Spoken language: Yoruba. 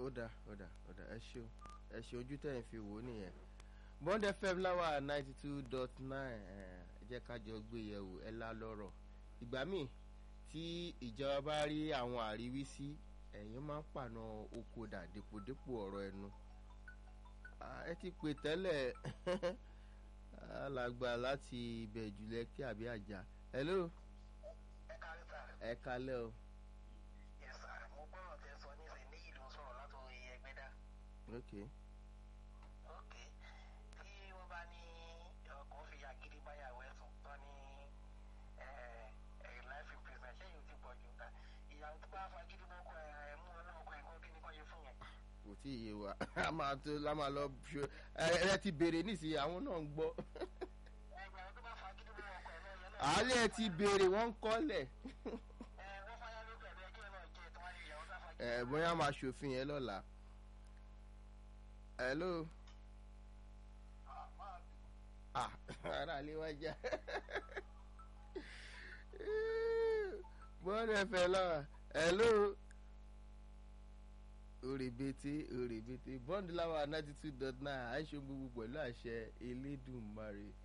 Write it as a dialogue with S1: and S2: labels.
S1: ó dà ó dà ó dà ẹ ṣeun ẹ ṣe ojú tẹ̀ ń fi wò ó nìyẹn bond fm láwà ninety two dot nine ẹ jẹ́ ká jọ gbé yẹ̀wò ẹ lá lọ́rọ̀ ìgbà míì tí ìjọba bá rí àwọn àríwísí ẹ̀yin máa ń pàna oko dà dépòdépò ọ̀rọ̀ ẹnu ẹ ti pè tẹ́lẹ̀ alàgbà láti ibẹ̀ jùlẹ̀ kí àbí àjà hello
S2: ẹ kárí sà.
S1: ẹ kalẹ́ o
S2: yes sà mo gbọ́dọ̀ tẹ sọ ní sè níyì ló ń sọ̀rọ̀ látòrí ẹgbẹ́dá.
S1: ok
S2: ok tí wọ́n bá ní ọkọ̀ fi àgídí báyàwó ẹ̀sùn tán ní life imprisonment ṣé yóò ti pọ̀ jù ta ìyàwó tó bá fagídí mọ́kọ ẹ̀ mú ọlọ́mọkọ ẹ̀ kó kí ni kọ́ yẹ fún yẹn.
S1: kò tí ì yé wa a máa tó la máa lọ ṣe ẹ ẹ ti béèrè nísìnyí àwọn náà ń gbọ́
S2: ẹgbẹ́ àwọn tó bá fagídí mọ́kọ ẹ̀ náà yẹn náà.
S1: àálẹ̀ ti béèrè wọ́n ń kọ́lẹ̀
S2: ẹ wọ́n fáyà lókè ẹ̀ bẹ́ẹ̀ kí ẹ náà jẹ́ tí wọ́n á yẹ ìyàwó tó fagídí.
S1: ẹ bóyá máa ṣòfin yẹn lọ́la hello ah ara lè wá já bọ́ọ̀lù ẹ̀fẹ̀ lọ́wọ́ hello òrèbètè òrèbètè bọ́ọ̀lù láwọn ninety two dot nine àìṣe gbogbo pẹ̀lú àṣẹ elédùnmarè